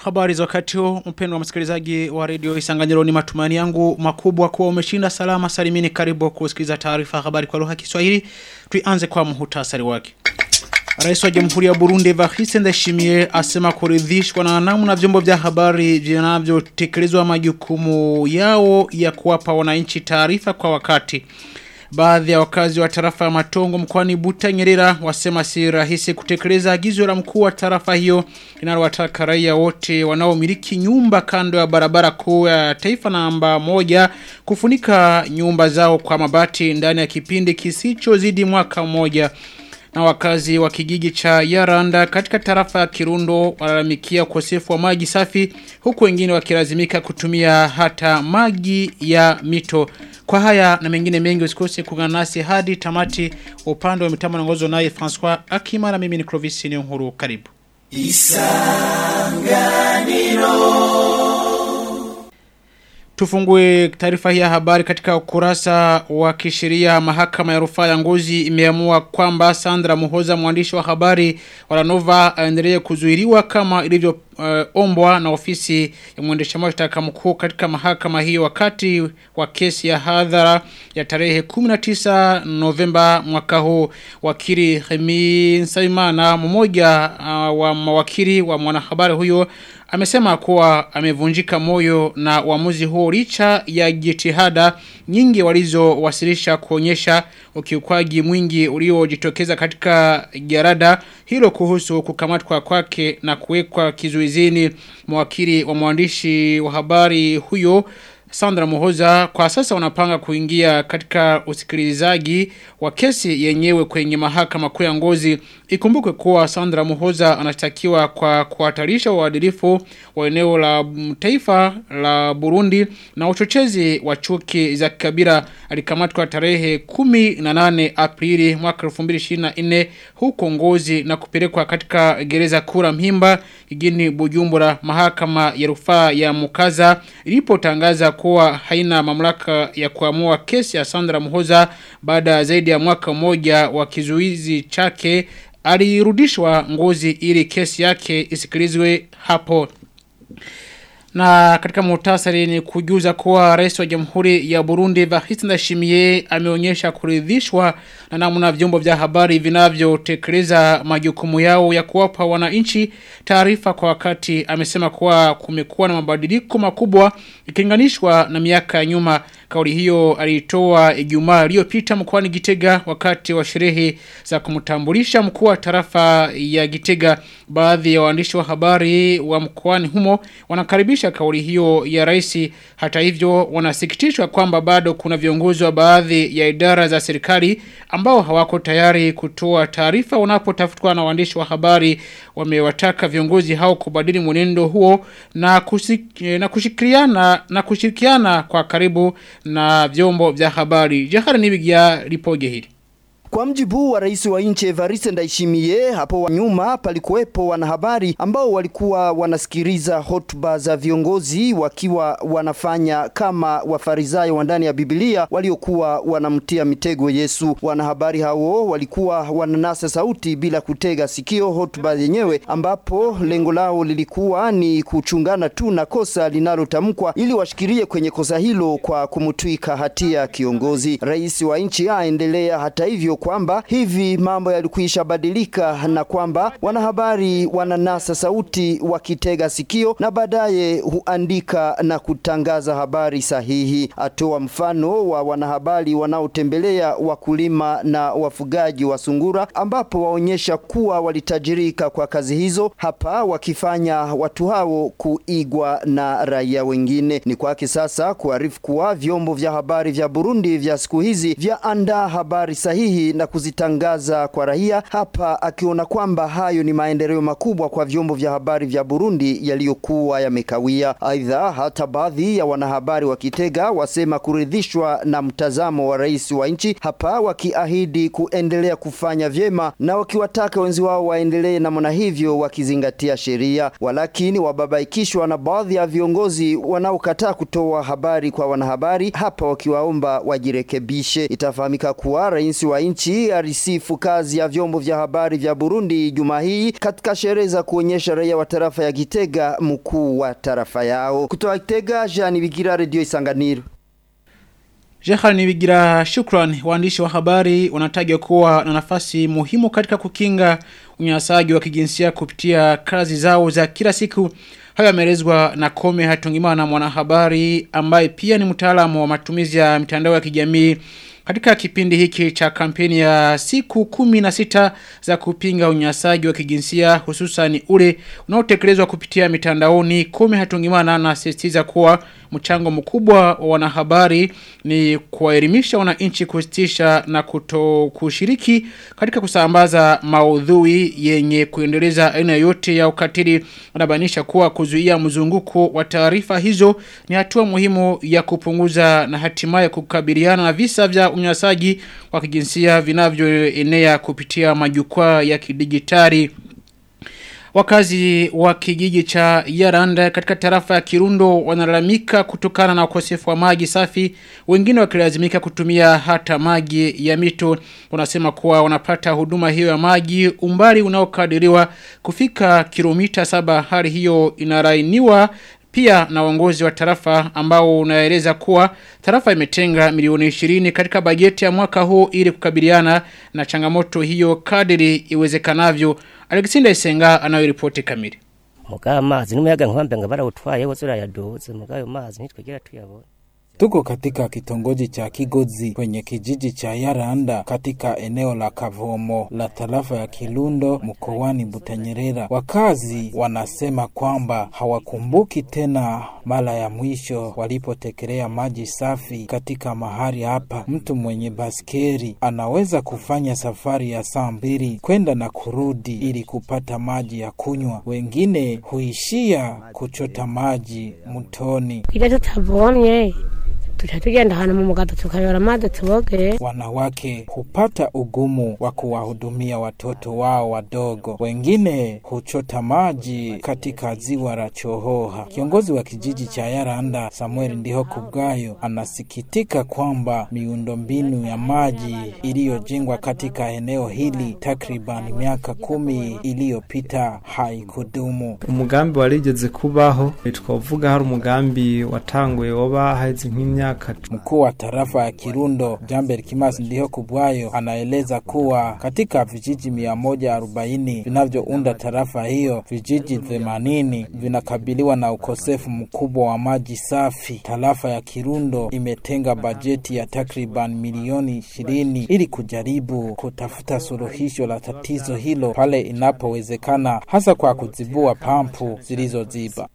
Habari za wakati huu mpendwa msikilizaji wa redio Isanganyiro ni matumaini yangu makubwa kuwa umeshinda salama salimini karibu kusikiliza taarifa habari kwa lugha ya Kiswahili. Tuianze kwa muhtasari wake. Rais wa Jamhuri ya Burundi Evariste Ndayishimiye asema kuridhishwa na namna vyombo vya habari vinavyotekelezwa majukumu yao ya kuwapa wananchi taarifa kwa wakati. Baadhi ya wakazi wa tarafa ya Matongo mkoani Butanyerera wasema si rahisi kutekeleza agizo la mkuu wa tarafa hiyo linalowataka raia wote wanaomiliki nyumba kando ya barabara kuu ya taifa namba moja kufunika nyumba zao kwa mabati ndani ya kipindi kisichozidi mwaka mmoja na wakazi wa kijiji cha Yaranda katika tarafa ya Kirundo walalamikia ukosefu wa maji safi huku wengine wakilazimika kutumia hata maji ya mito. Kwa haya na mengine mengi usikose kuungana nasi hadi tamati upande wa mitambo naongozwa naye Francois Akima na mimi ni Clovis Nkuru karibu. Tufungue taarifa hii ya habari katika ukurasa wa kisheria mahakama ya rufaa ya Ngozi imeamua kwamba Sandra Muhoza mwandishi wa habari wa Nova aendelee kuzuiliwa kama ilivyo uh, ombwa na ofisi ya mwendesha mashtaka mkuu katika mahakama hiyo wakati wa kesi ya hadhara ya tarehe 19 Novemba mwaka huu wakili Hemi Nsaimana mmoja uh, wa mawakili wa mwanahabari huyo amesema kuwa amevunjika moyo na uamuzi huo licha ya jitihada nyingi walizowasilisha kuonyesha ukiukwaji mwingi uliojitokeza katika jarada hilo kuhusu kukamatwa kwake na kuwekwa kizuizini mwakili wa mwandishi wa habari huyo Sandra Muhoza kwa sasa wanapanga kuingia katika usikilizaji wa kesi yenyewe kwenye mahakama kuu ya ngozi. Ikumbukwe kuwa Sandra Muhoza anashtakiwa kwa kuhatarisha uadilifu wa eneo la taifa la Burundi na uchochezi wa chuki za kikabila alikamatwa tarehe 18 Aprili mwaka 2024 huko ngozi na kupelekwa katika gereza kura Mhimba jijini Bujumbura mahakama ya rufaa ya Mukaza ilipotangaza kuwa haina mamlaka ya kuamua kesi ya Sandra Muhoza baada zaidi ya mwaka mmoja wa kizuizi chake alirudishwa ngozi ili kesi yake isikilizwe hapo na katika muhtasari ni kujuza kuwa rais wa jamhuri ya Burundi Evariste Ndayishimiye ameonyesha kuridhishwa na namna vyombo vya habari vinavyotekeleza majukumu yao ya kuwapa wananchi taarifa kwa wakati. Amesema kuwa kumekuwa na mabadiliko makubwa ikilinganishwa na miaka ya nyuma. Kauli hiyo alitoa Ijumaa iliyopita mkoani Gitega wakati wa sherehe za kumtambulisha mkuu wa tarafa ya Gitega. Baadhi ya waandishi wa habari wa mkoani humo wanakaribisha kauli hiyo ya rais. Hata hivyo wanasikitishwa kwamba bado kuna viongozi wa baadhi ya idara za serikali ambao hawako tayari kutoa taarifa wanapotafutwa na waandishi wa habari. Wamewataka viongozi hao kubadili mwenendo huo na kusik, na kushirikiana na kushirikiana kwa karibu na vyombo vya habari. Jahara nibigia lipoje hili. Kwa mjibu wa rais wa nchi Evariste Ndayishimiye, hapo wa nyuma palikuwepo wanahabari ambao walikuwa wanasikiliza hotuba za viongozi wakiwa wanafanya kama wafarisayo wa ndani ya Biblia waliokuwa wanamtia mitego Yesu. Wanahabari hao walikuwa wananasa sauti bila kutega sikio hotuba yenyewe, ambapo lengo lao lilikuwa ni kuchungana tu na kosa linalotamkwa ili washikilie kwenye kosa hilo kwa kumtwika hatia kiongozi. Rais wa nchi aendelea hata hivyo kwamba hivi mambo yalikwisha badilika na kwamba wanahabari wananasa sauti wakitega sikio na baadaye huandika na kutangaza habari sahihi. Atoa mfano wa wanahabari wanaotembelea wakulima na wafugaji wa sungura, ambapo waonyesha kuwa walitajirika kwa kazi hizo, hapa wakifanya watu hao kuigwa na raia wengine. Ni kwake sasa kuarifu kuwa vyombo vya habari vya Burundi vya siku hizi vya andaa habari sahihi na kuzitangaza kwa raia, hapa akiona kwamba hayo ni maendeleo makubwa kwa vyombo vya habari vya Burundi yaliyokuwa yamekawia. Aidha, hata baadhi ya wanahabari wa Kitega wasema kuridhishwa na mtazamo wa rais wa nchi, hapa wakiahidi kuendelea kufanya vyema na wakiwataka wenzi wao waendelee namna hivyo wakizingatia sheria, walakini wababaikishwa na baadhi ya viongozi wanaokataa kutoa habari kwa wanahabari, hapa wakiwaomba wajirekebishe. Itafahamika kuwa rais wa nchi nchi alisifu kazi ya vyombo vya habari vya Burundi juma hii katika sherehe za kuonyesha raia wa tarafa ya Gitega mkuu wa tarafa yao. Kutoka Gitega, Jean Bigira, Radio Isanganiro. Jehal Nibigira shukran waandishi wa habari wanatajwa kuwa na nafasi muhimu katika kukinga unyanyasaji wa kijinsia kupitia kazi zao za kila siku. Hayo yameelezwa na Kome Hatungimana mwanahabari ambaye pia ni mtaalamu wa matumizi ya mitandao ya kijamii katika kipindi hiki cha kampeni ya siku kumi na sita za kupinga unyanyasaji wa kijinsia hususan ule unaotekelezwa kupitia mitandaoni Kome Hatungimana na sisitiza kuwa mchango mkubwa wa wanahabari ni kuwaelimisha wananchi kusitisha na kuto kushiriki katika kusambaza maudhui yenye kuendeleza aina yote ya ukatili wanabainisha kuwa kuzuia mzunguko wa taarifa hizo ni hatua muhimu ya kupunguza na hatimaye kukabiliana na visa vya unyanyasaji wa kijinsia vinavyoenea kupitia majukwaa ya kidijitali Wakazi wa kijiji cha Yaranda katika tarafa ya Kirundo wanalalamika kutokana na ukosefu wa maji safi, wengine wakilazimika kutumia hata maji ya mito. Wanasema kuwa wanapata huduma hiyo ya maji umbali unaokadiriwa kufika kilomita saba. Hali hiyo inarainiwa pia na uongozi wa tarafa ambao unaeleza kuwa tarafa imetenga milioni 20 katika bajeti ya mwaka huu ili kukabiliana na changamoto hiyo kadiri iwezekanavyo. Alexander Isenga anayoripoti kamili. Muga amazi n'umuyaga nkwambe nga barawutwaye wose urayaduze muga ayo mazi ntitwigera tuyabona. Tuko katika kitongoji cha Kigozi kwenye kijiji cha Yaranda katika eneo la Kavomo la tarafa ya Kilundo mkoani Butanyerera. Wakazi wanasema kwamba hawakumbuki tena mara ya mwisho walipotekelea maji safi katika mahali hapa. Mtu mwenye baskeri anaweza kufanya safari ya saa mbili kwenda na kurudi ili kupata maji ya kunywa. Wengine huishia kuchota maji mtoni. Ile tutavonye tuca tugenda ahantu mu mugado tukayora amazi tuboge Wanawake hupata ugumu wa kuwahudumia watoto wao wadogo. Wengine huchota maji katika ziwa la Chohoha. Kiongozi wa kijiji cha Yaranda Samuel Ndiho Kubwayo anasikitika kwamba miundombinu ya maji iliyojengwa katika eneo hili takriban miaka kumi iliyopita haikudumu. umugambi warigeze kubaho twavuga hari umugambi watanguye woba haheze nk'imyaka Mkuu wa tarafa ya Kirundo Jamber Kimasi Ndiho Kubwayo anaeleza kuwa katika vijiji mia moja arobaini vinavyounda tarafa hiyo, vijiji themanini vinakabiliwa na ukosefu mkubwa wa maji safi. Tarafa ya Kirundo imetenga bajeti ya takriban milioni ishirini ili kujaribu kutafuta suluhisho la tatizo hilo pale inapowezekana, hasa kwa kuzibua pampu zilizoziba.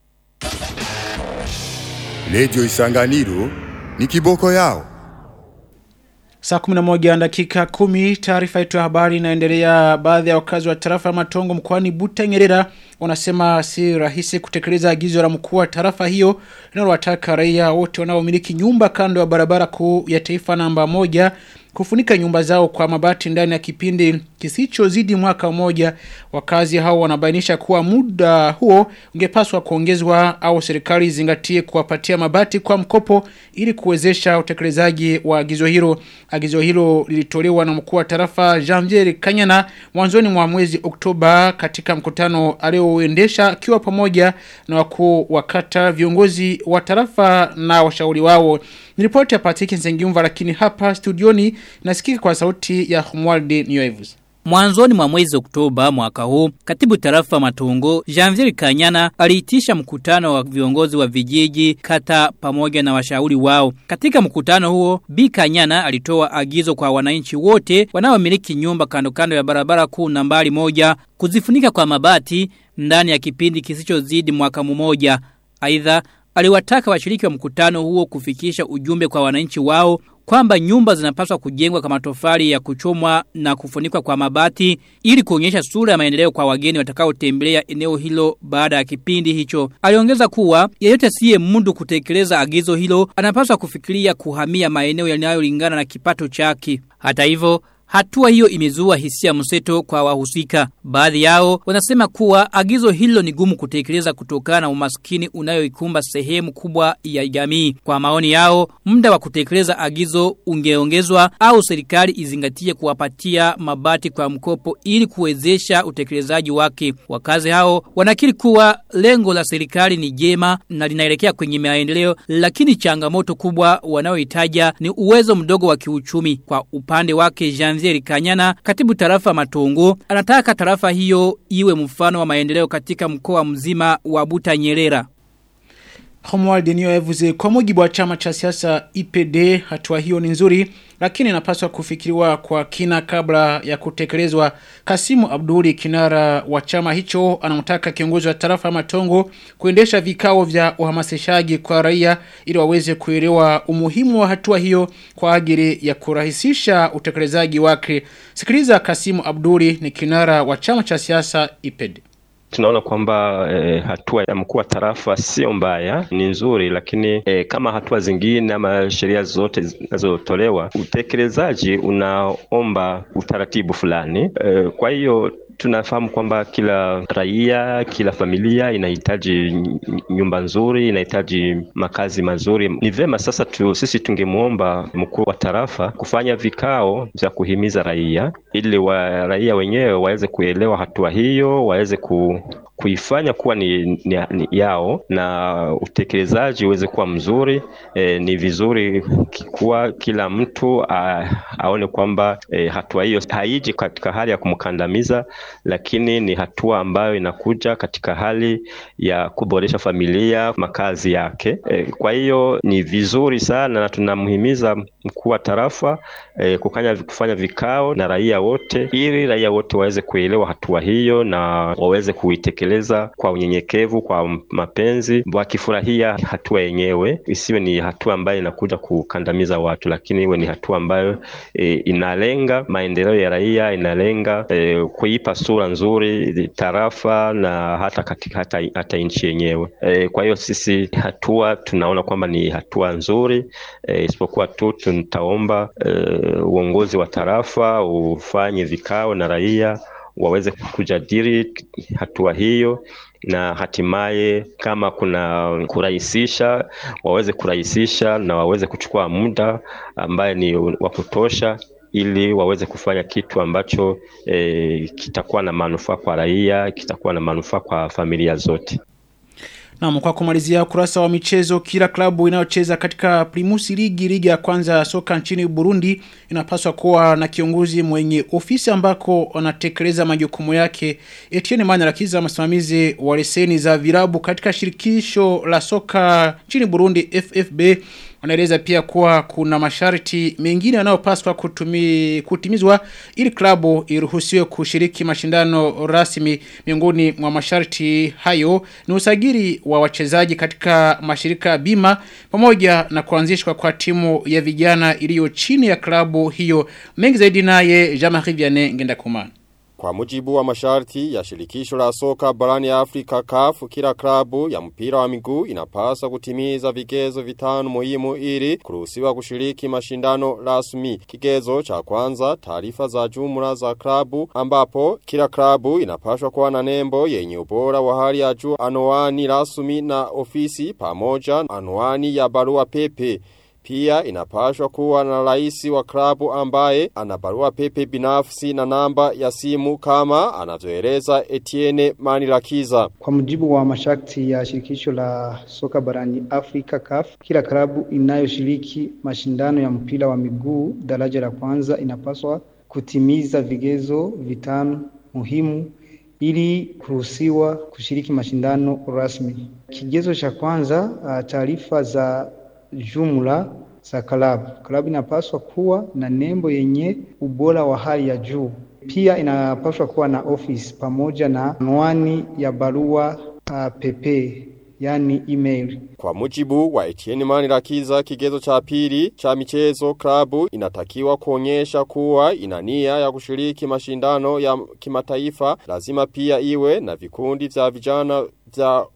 Redio Isanganiro ni kiboko yao. Saa 11 dakika 10 taarifa yetu ya habari inaendelea baadhi ya wakazi wa tarafa ya Matongo mkoani Butanyerera wanasema si rahisi kutekeleza agizo la mkuu wa tarafa hiyo linalowataka raia wote wanaomiliki nyumba kando ya barabara kuu ya taifa namba moja kufunika nyumba zao kwa mabati ndani ya kipindi kisichozidi mwaka mmoja wakazi hao wanabainisha kuwa muda huo ungepaswa kuongezwa au serikali zingatie kuwapatia mabati kwa mkopo ili kuwezesha utekelezaji wa agizo hilo agizo hilo lilitolewa na mkuu wa tarafa Janvier Kanyana mwanzoni mwa mwezi Oktoba katika mkutano alioendesha akiwa pamoja na wakuu wa kata viongozi wa tarafa na washauri wao ni ripoti ya Patrick Nzengiumva lakini hapa studioni nasikika kwa sauti ya Humwalde Nyoevus. Mwanzoni mwa mwezi Oktoba mwaka huu, katibu tarafa Matungo, Janvier Kanyana aliitisha mkutano wa viongozi wa vijiji, kata pamoja na washauri wao. Katika mkutano huo, Bi Kanyana alitoa agizo kwa wananchi wote wanaomiliki nyumba kando kando ya barabara kuu nambari moja kuzifunika kwa mabati ndani ya kipindi kisichozidi mwaka mmoja. Aidha, aliwataka washiriki wa mkutano huo kufikisha ujumbe kwa wananchi wao kwamba nyumba zinapaswa kujengwa kwa matofali ya kuchomwa na kufunikwa kwa mabati ili kuonyesha sura ya maendeleo kwa wageni watakaotembelea eneo hilo baada ya kipindi hicho. Aliongeza kuwa yeyote siye mundu kutekeleza agizo hilo anapaswa kufikiria kuhamia maeneo yanayolingana na kipato chake. Hata hivyo hatua hiyo imezua hisia mseto kwa wahusika. Baadhi yao wanasema kuwa agizo hilo ni gumu kutekeleza kutokana na umaskini unayoikumba sehemu kubwa ya jamii. Kwa maoni yao, muda wa kutekeleza agizo ungeongezwa au serikali izingatie kuwapatia mabati kwa mkopo ili kuwezesha utekelezaji wake. Wakazi hao wanakiri kuwa lengo la serikali ni jema na linaelekea kwenye maendeleo lakini changamoto kubwa wanaoitaja ni uwezo mdogo wa kiuchumi. Kwa upande wake Janvier Kanyana, katibu tarafa Matongo, anataka tarafa hiyo iwe mfano wa maendeleo katika mkoa mzima wa Buta Nyerera. Homualdi niyo evuze kwa mujibu wa chama cha siasa IPD hatua hiyo ni nzuri lakini inapaswa kufikiriwa kwa kina kabla ya kutekelezwa Kasimu Abduli kinara wa chama hicho anamtaka kiongozi wa tarafa Matongo kuendesha vikao vya uhamasishaji kwa raia ili waweze kuelewa umuhimu wa hatua hiyo kwa ajili ya kurahisisha utekelezaji wake sikiliza Kasimu Abduli ni kinara wa chama cha siasa IPD tunaona kwamba e, hatua ya mkuu wa tarafa sio mbaya, ni nzuri, lakini e, kama hatua zingine ama sheria zote zinazotolewa, utekelezaji unaomba utaratibu fulani. E, kwa hiyo tunafahamu kwamba kila raia, kila familia inahitaji nyumba nzuri, inahitaji makazi mazuri. Ni vema sasa tu, sisi tungemwomba mkuu wa tarafa kufanya vikao vya kuhimiza raia ili wa, raia wenyewe waweze kuelewa hatua hiyo, waweze ku, kuifanya kuwa ni, ni, ni yao na utekelezaji uweze kuwa mzuri. E, ni vizuri kuwa kila mtu a, aone kwamba e, hatua hiyo haiji katika hali ya kumkandamiza, lakini ni hatua ambayo inakuja katika hali ya kuboresha familia, makazi yake. E, kwa hiyo ni vizuri sana na tunamhimiza mkuu wa tarafa e, kukanya, kufanya vikao na raia wote ili raia wote waweze kuelewa hatua hiyo na waweze kuitekeleza kwa unyenyekevu, kwa mapenzi, wakifurahia hatua yenyewe, isiwe ni hatua ambayo inakuja kukandamiza watu, lakini iwe ni hatua ambayo e, inalenga maendeleo ya raia, inalenga e, kuipa sura nzuri tarafa na hata katika hata, hata nchi yenyewe. E, kwa hiyo sisi hatua tunaona kwamba ni hatua nzuri e, isipokuwa tu tutaomba e, uongozi wa tarafa ufanye vikao na raia waweze kujadili hatua hiyo na hatimaye kama kuna kurahisisha waweze kurahisisha na waweze kuchukua muda ambaye ni wa kutosha ili waweze kufanya kitu ambacho e, kitakuwa na manufaa kwa raia, kitakuwa na manufaa kwa familia zote. Na kwa kumalizia kurasa wa michezo kila klabu inayocheza katika Primus Ligi ligi ya kwanza ya soka nchini Burundi inapaswa kuwa na kiongozi mwenye ofisi ambako wanatekeleza majukumu yake. Etienne Manirakiza msimamizi wa leseni za virabu katika shirikisho la soka nchini Burundi FFB Wanaeleza pia kuwa kuna masharti mengine yanayopaswa kutumi kutimizwa ili klabu iruhusiwe kushiriki mashindano rasmi miongoni mwa masharti hayo ni usajili wa wachezaji katika mashirika bima pamoja na kuanzishwa kwa timu ya vijana iliyo chini ya klabu hiyo mengi zaidi naye Jean-Marie Vianney Ngendakumana Kwa mujibu wa masharti ya shirikisho la soka barani Afrika CAF, kila klabu ya mpira wa miguu inapaswa kutimiza vigezo vitano muhimu ili kuruhusiwa kushiriki mashindano rasmi. Kigezo cha kwanza, taarifa za jumla za klabu ambapo kila klabu inapaswa kuwa na nembo yenye ubora wa hali ya juu, anwani rasmi na ofisi pamoja anwani ya barua pepe. Pia inapashwa kuwa na raisi wa klabu ambaye ana barua pepe binafsi na namba ya simu kama anavyoeleza Etienne Manilakiza. Kwa mujibu wa masharti ya shirikisho la soka barani Afrika CAF, kila klabu inayoshiriki mashindano ya mpira wa miguu daraja la kwanza inapaswa kutimiza vigezo vitano muhimu ili kuruhusiwa kushiriki mashindano rasmi. Kigezo cha kwanza, taarifa za jumla za klabu. Klabu inapaswa kuwa na nembo yenye ubora wa hali ya juu. Pia inapaswa kuwa na office pamoja na anwani ya barua uh, pepe yani email. Kwa mujibu wa Etienne Manirakiza kigezo cha pili cha michezo klabu inatakiwa kuonyesha kuwa ina nia ya kushiriki mashindano ya kimataifa lazima pia iwe na vikundi vya vijana vya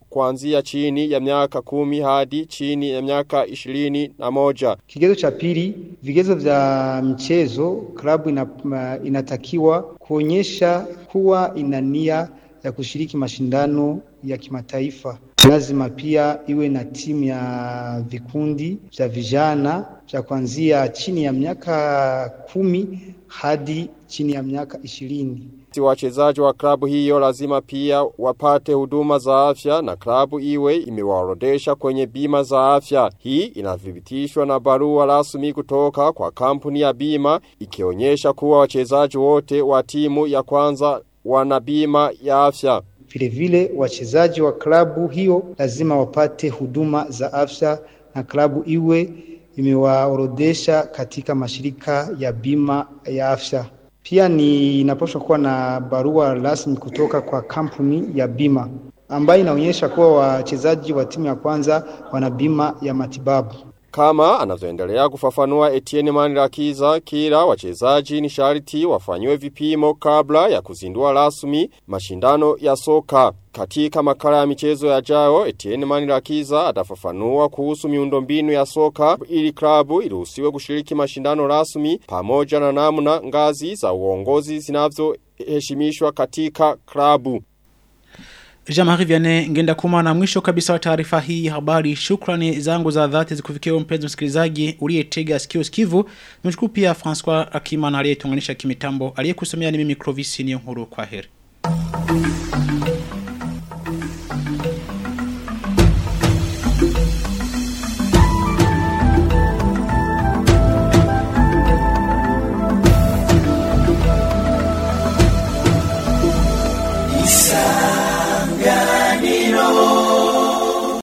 kuanzia chini ya miaka kumi hadi chini ya miaka ishirini na moja. Kigezo cha pili, vigezo vya mchezo, klabu ina, inatakiwa kuonyesha kuwa ina nia ya kushiriki mashindano ya kimataifa. Lazima pia iwe na timu ya vikundi vya vijana vya kuanzia chini ya miaka kumi hadi chini ya miaka ishirini. Wachezaji wa klabu hiyo lazima pia wapate huduma za afya na klabu iwe imewaorodesha kwenye bima za afya. Hii inathibitishwa na barua rasmi kutoka kwa kampuni ya bima ikionyesha kuwa wachezaji wote wa timu ya kwanza wana bima ya afya. Vile vile wachezaji wa klabu hiyo lazima wapate huduma za afya na klabu iwe imewaorodesha katika mashirika ya bima ya afya. Pia ni inapaswa kuwa na barua rasmi kutoka kwa kampuni ya bima ambayo inaonyesha kuwa wachezaji wa timu ya kwanza wana bima ya matibabu. Kama anavyoendelea kufafanua Etienne Manirakiza, kila wachezaji ni sharti wafanywe vipimo kabla ya kuzindua rasmi mashindano ya soka. Katika makala ya michezo ya jao, Etienne Manirakiza atafafanua kuhusu miundombinu ya soka ili klabu iruhusiwe kushiriki mashindano rasmi pamoja na namna ngazi za uongozi zinavyoheshimishwa katika klabu. Jamari Vianney ngenda kuma na mwisho kabisa wa taarifa hii habari. Shukrani zangu za dhati zikufikia mpenzi msikilizaji uliyetega sikio sikivu. Nimshukuru pia François Akima na aliyetunganisha kimitambo. Aliyekusomea ni mimi Clovis Niyonkuru kwa heri.